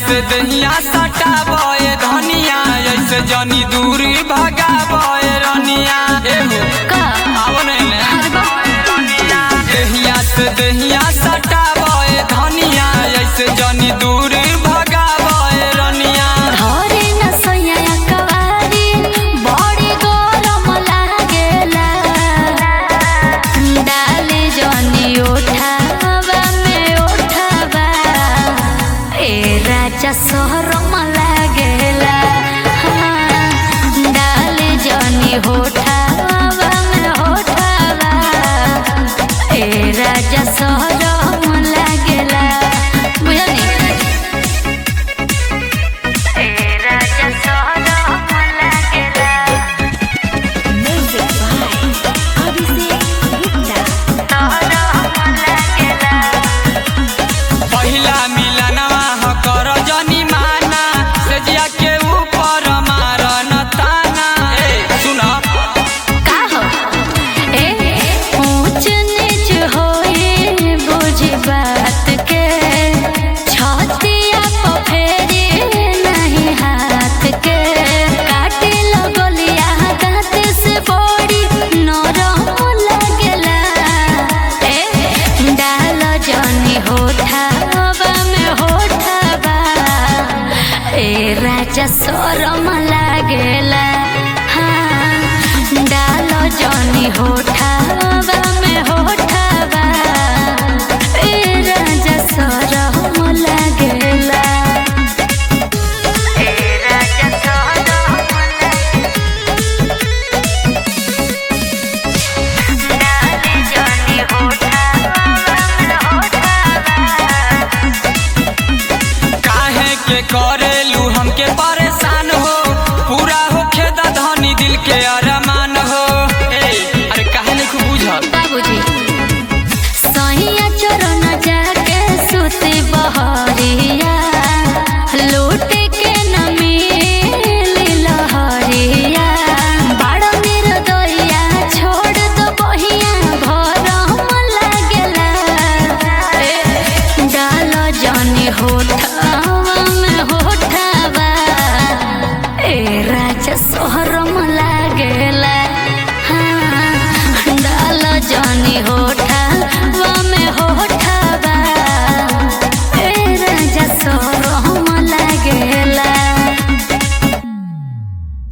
से दहिया सटावे धनिया ऐसे जनी दूरी भगावे रनिया एहो का आओ ने अरे बाप दहिया से दहिया सटावे धनिया ऐसे जनी दूरी भगावे रनिया धरे न सैया कवारी बड़ी गरम लागेला डाले जनी उठावा में उठावा ए राजा शहरम लागेला हाँ, डाले जनी होठावा में होठावा ए राजा शहरम लागेला बुझनी तेरा जसोदा लागेला म्यूजिक बाय अभिषेक गुप्ता तोरा लागेला पहिला मिलनवा ह कर जनी माना सजिया के ऊपर मारन ताना ए सुन का हो ए ऊंच नीच होए बुझ बात के छतिया पे फेरी नहीं हाथ के काटे लगलिया दांत से बड़ी नरम लगेला ए डाल जनी होठावा में होठावा ए राजा शरम लागेला हाँ डाल जनी होठ